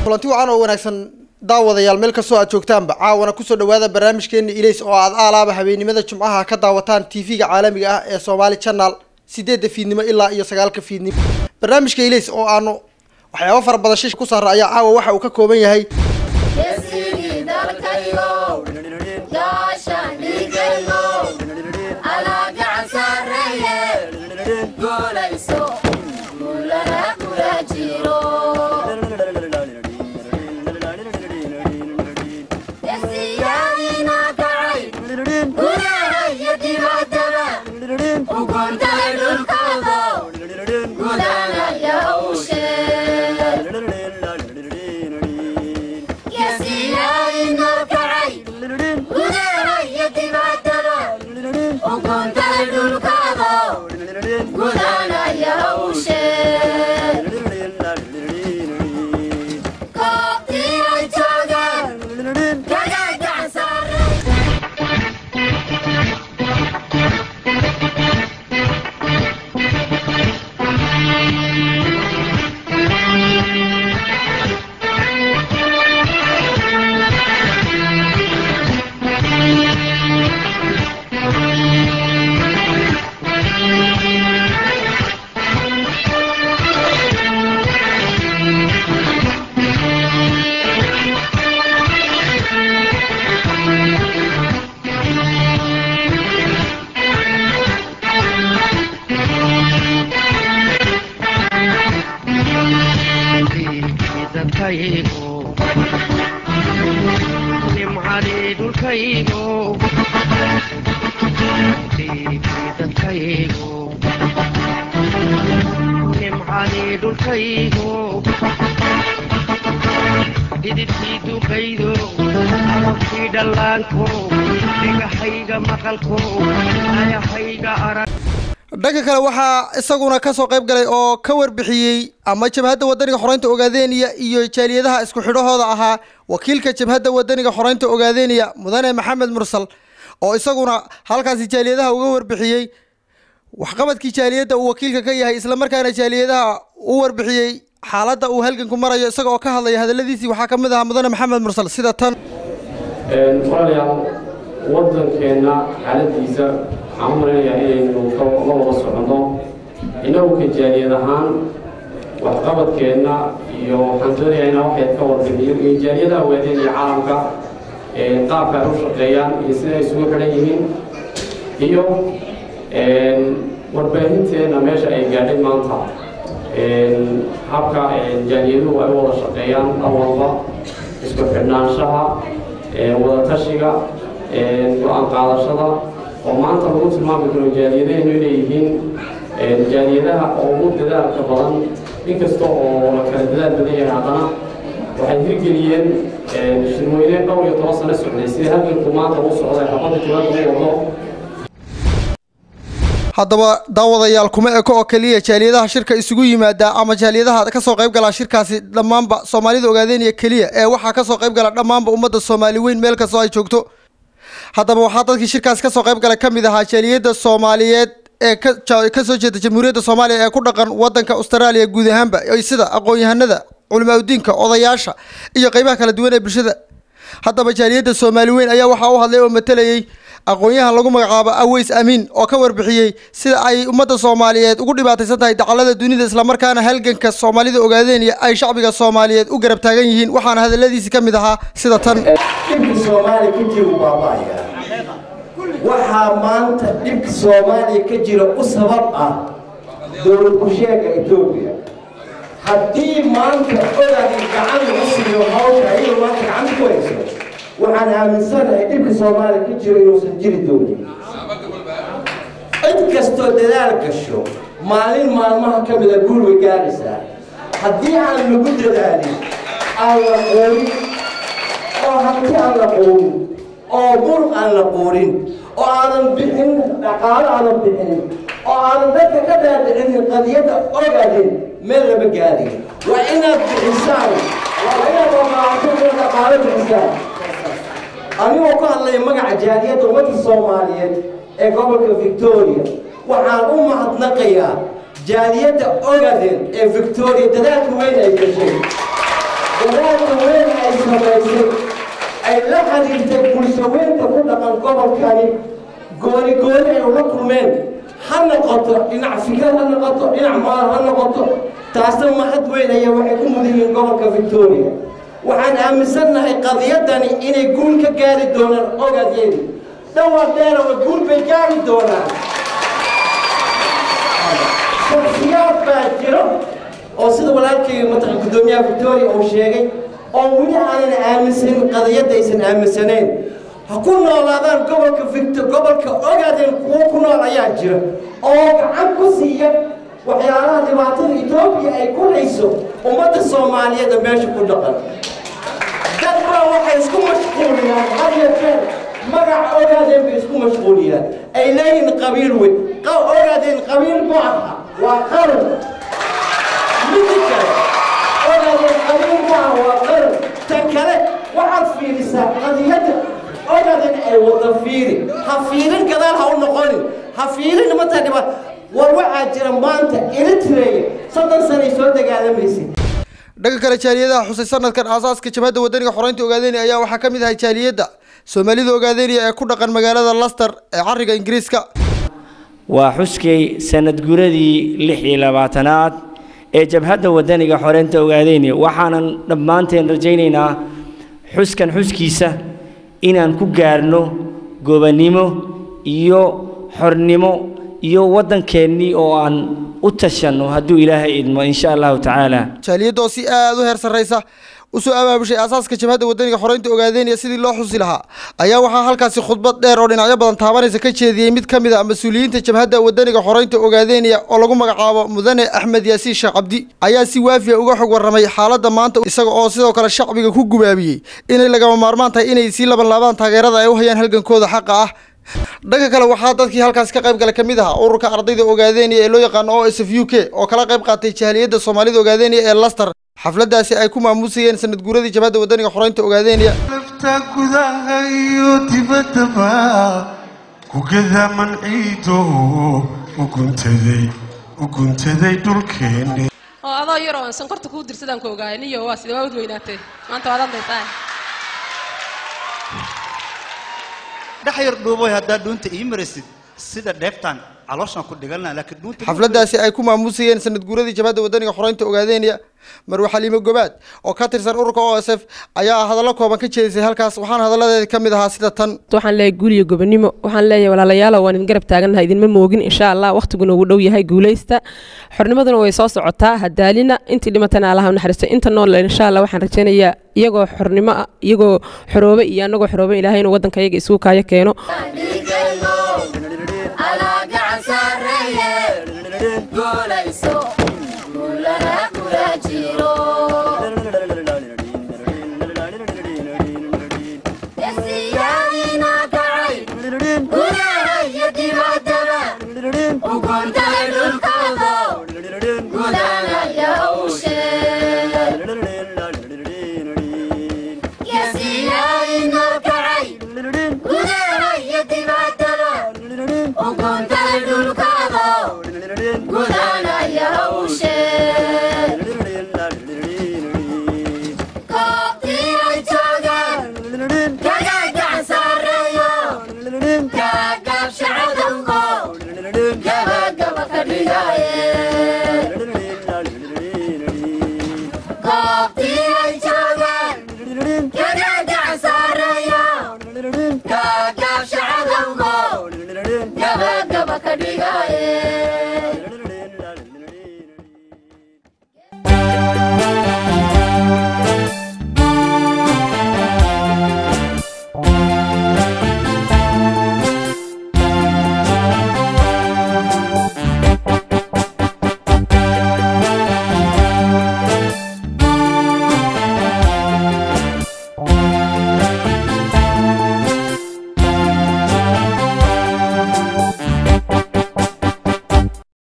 kulanti wacan oo wanaagsan daawadayaal meel kastoo aad joogtaanba caawana kusoo dhawaada barnaamijkeena ilays oo aad aalaaba habeenimada jimcaha ka daawataan tv-ga caalamiga ah ee somaali channel sideedda fiidnimo ilaa iyo sagaalka fiidnimo barnaamijka ilays oo aanu waxyaaba fara badan shish ku saara ayaa caawa waxa uu ka kooban yahay geesigii dalkayow gaashaan dhiigaynow alaa gacan sarreeye guulayso guulana kula jiro geesiyaadiina kacay gudaha iyo dibaddaba u guntay dhulkoodo gudana yahawshe geesiyaadiina kacay gudaha iyo dibaddaba u guntay dhulkoodo gudana yahawshe koobtii ay joogeen kaga gacan sarre dadkaygo nimcadii dhulkaygo dadkaygo nimcadii dhulkaygo dhididkii duqaydo ababkii dhallaanko dhigahayga maqalko ayahayga arag dhanka kale waxaa isaguna kasoo qayb galay oo ka warbixiyey ama jabhadda wadaniga xoreynta ogaadeniya iyo jaaliyadaha isku xidhahooda ahaa wakiilka jabhadda wadaniga xoreynta ogaadeniya mudane maxamed mursal oo isaguna halkaasi jaaliyadaha uga warbixiyey waxqabadkii jaaliyadda uu wakiilka ka yahay islamarkaana jaaliyadaha u warbixiyey xaaladda uu halganku marayo isaga oo ka hadlaya hadaladiisii waxaa ka mid ahaa mudane maxamed mursal sida tan walaalayaal waddankeenna xaaladiisa waxaan u malaynayaa inaynu ka la wada soconno innagu ka jaaliyad ahaan waxqabadkeenna iyo waxaan doonayaa inaan waxayd ka warbixiyo iyo jaaliyadaha waadeen iyo caalamka qaabka ay u shaqeeyaan iyo sida ay isugu xidhan yihiin iyo warbaahinteenna meesha ay gaadhay maanta habka jaaliyaduhu ay u wada shaqeeyaan awalba isku xidhnaanshaha wadatashiga go-aan qaadashada oo maanta lagu tilmaami karo jaaliyadaheennu inay yihiin jaaliyadaha ugu dadaalka badan inkasta oo la kala dadaal badan yahay haddana waxay hirgeliyeen shirweyne dhowr iyo toban sano socday sida halganku maanta u socday xabadda jawaabka u wado haddaba daawadayaal kuma eko oo keliya jaaliyadaha shirka isugu yimaada ama jaaliyadaha kasoo qayb galaa shirkaasi dhammaanba soomaalida ogaadeenaya keliya ee waxaa kasoo qayb gala dhammaanba ummadda soomaali weyn meel kastoo ay joogto haddaba waxaa dadkii shirkaasi kasoo qayb gala ka mid ahaa jaaliyadda soomaaliyeed ee kasoo jeeda jamhuuriyadda soomaaliya ee ku dhaqan wadanka austraaliya guud ahaanba ay sida aqoon-yahanada culimaadudiinka odayaasha iyo qeybaha kala duwan ee bulshada haddaba jaaliyadda soomaali weyn ayaa waxaa u hadlay oo matalayay aqoon-yahan lagu magacaabo aweys amiin oo ka warbixiyey sida ay ummadda soomaaliyeed ugu dhibaataysan tahay dacalada dunida islamarkaana halganka soomaalida ogaadeen iyo ay shacbiga soomaaliyeed u garab taagan yihiin waxaana hadaladiisi ka mid ahaa sida tan dhibka soomaaliya ka jira baaba'aya waxaa maanta dhibka soomaaliya ka jira u sabab ah dowlad kusheega etoobiya haddii maanta odaga gacan lagu siiyo hawsha iyadoo maanta gacanta ku hayso waxaan aaminsanahay dhibka soomaaliya ka jiro inuusan jiri doonin cid kastoo dadaal gasho maalin maalmaha ka mida guul way gaaraysaa haddii aan lagu dadaalin aan la quurin oo hanti aan la quurin oo muruq aan la quurin oo aanan bixin dhaqaalo aanan bixinin oo aanan dadka ka dhaadhicinin qadiyadda ogaadin meel lama gaadin waa inaad bixisaan waa inaad ogaato dhaqaalo bixisaan anigoo ku hadlaya magaca jaaliyadda ummadda soomaaliyeed ee gobolka victoria waxaan u mahadnaqayaa jaaliyadda ogaden ee victoria dadaalka weyn ay gashay dadaalka samaysay ay la xiriirtay bulshaweynta ku dhaqan gobolkani gooni gooni ay ula kulmeen ha noqoto dhinac fikir ha noqoto dhinac maal ha noqoto taasna mahad weyn ayaa waxay ku mudan yihiin gobolka victoria waxaan aaminsannahay qadiyadani inay guul ka gaari doonaan ogadeedi dhowr dheerawa guul bay gaari doonaan shaksiyaad baa jiro oo sida walaalkayga mataqan guddoomiyaha victoria uu sheegay oo weli aanan aaminsanin qadiyadda aysan aaminsanayn ha ku noolaadaan gobolka victor gobolka ogaadeen kuwo ku nool ayaa jira oo gacan ku siiya waxyaalaha dhibaatada etoobiya ay ku hayso ummadda soomaaliyeed ee meesha ku dhaqan dad baa waxay isku mashquuliyaan had iyo jeer magaca ogaadeen bay isku mashquuliyaan ay leeyihin qabiil weyn ogaadeen qabiil ma aha waa qaran midi kale ogaadeen qabiil ma aha waa qaran tan kale waxaad fiirisaa qadiyadda ogaadeen ay wada fiiri ha fiirin gadaal ha u noqonin ha fiirin mataa dhibaat war waxaa jira maanta eritrea soddon sanay soo dagaalamaysay dhanka kale jaaliyadaha xusay sanadkan aasaaska jabhadda wadaniga xoreynta ogaadeenaya ayaa waxaa ka mid ahay jaaliyadda soomaalida ogaadeenaya ee ku dhaqan magaalada laster ee cariga ingiriiska waa xuskay sanad guradii lix iyo labaatanaad ee jabhadda wadaniga xoreynta ogaadeenaya waxaanan dhammaanteen rajaynaynaa xuskan xuskiisa inaan ku gaarno gobannimo iyo xornimo iyo waddankeennii oo aan u tashanno hadduu ilaahay idmo insha allahu tacaala jaaliyadda oo si aad u heer sarraysa usoo abaabushay aasaaska jabhadda wadaniga xoreynta ogaadeenaya sidii loo xusi lahaa ayaa waxaa halkaasi khudbad dheer oo dhinacyo badan taabanaysa ka jeediyey mid ka mid a mas-uuliyiinta jabhadda wadaniga xoreynta ogaadeenaya oo lagu magacaabo mudane axmed yaasiin sheekh cabdi ayaa si waafiya uga xog warramay xaaladda maanta isaga oo sidoo kale shacbiga ku gubaabiyey inay lagama maarmaan tahay inay sii laban laabaan taageerada ay u hayaan halgankooda xaqa ah dhanka kale waxaa dadkii halkaasi ka qayb gala ka mid ahaa ururka ardayda ogaadeenaya ee loo yaqaano o s f u k oo kala qayb qaatay jaaliyadda soomaalida ogaadeenaya ee laster xafladdaasi ay ku maamuusayeen sanad guuradii jabhadda wadaniga xoreynta ogaadeenaya lafta gudaha iyo dibaddaba kugada manciido uguntaday uguntaday dhulkeenne oo adoo yar oo aan sankorta kuu dirsadaan ku ogaaya niyo waa sida waawad weynaatee maanta waad hadlaysaa dhex yar dhuuboy haddaad dhuunta ii marisid sida dheeftaan calooshaan ku dhigalna laakiin dhuunta xafladdaasi ay ku maamuusayeen sanad guuradii jabhadda wadaniga xoreynta ogaadeenaya marwe xaliimo gobaad oo ka tirsan ururka o s f ayaa hadallo kooban ka jeedisay halkaas waxaana hadalladeeda ka mid ahaa sida tan waxaan leeyahay guul iyo gobonimo waxaan leeyahay walaalayaalow waan idin garab taagannahay idinma moogin insha allah waqtiguna uu dhow yahay guulaysta xornimaduna way soo socotaa hadaalina intii dhimatana allaha u naxariisto inta nool insha allah waxaan rajaynayaa iyagoo xornimo ah iyagoo xoroobe iyo annagoo xoroobe ilaahay inuu waddanka iyaga isugu kaayo keeno Alaa gacan sarreeye, guulayso.